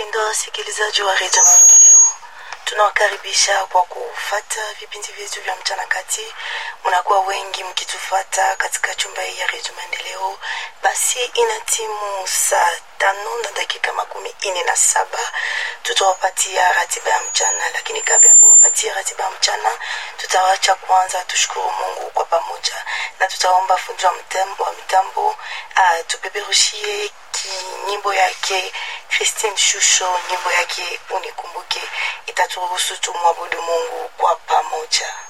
Wapendwa wasikilizaji wa redio Maendeleo, tunawakaribisha kwa kufata vipindi vyetu vya mchana kati. Mnakuwa wengi mkitufata katika chumba hii ya redio Maendeleo. Basi ina timu saa tano na dakika makumi ine na saba tutawapatia ratiba ya mchana, lakini kabla ya kuwapatia ratiba ya mchana, tutawacha kwanza tushukuru Mungu kwa pamoja, na tutaomba fundi wa mtambo, wa mtambo uh, tupeperushie nyimbo yake Christine Shusho, nyimbo yake unikumbuke, itaturuhusu tumwabudu Mungu kwa pamoja.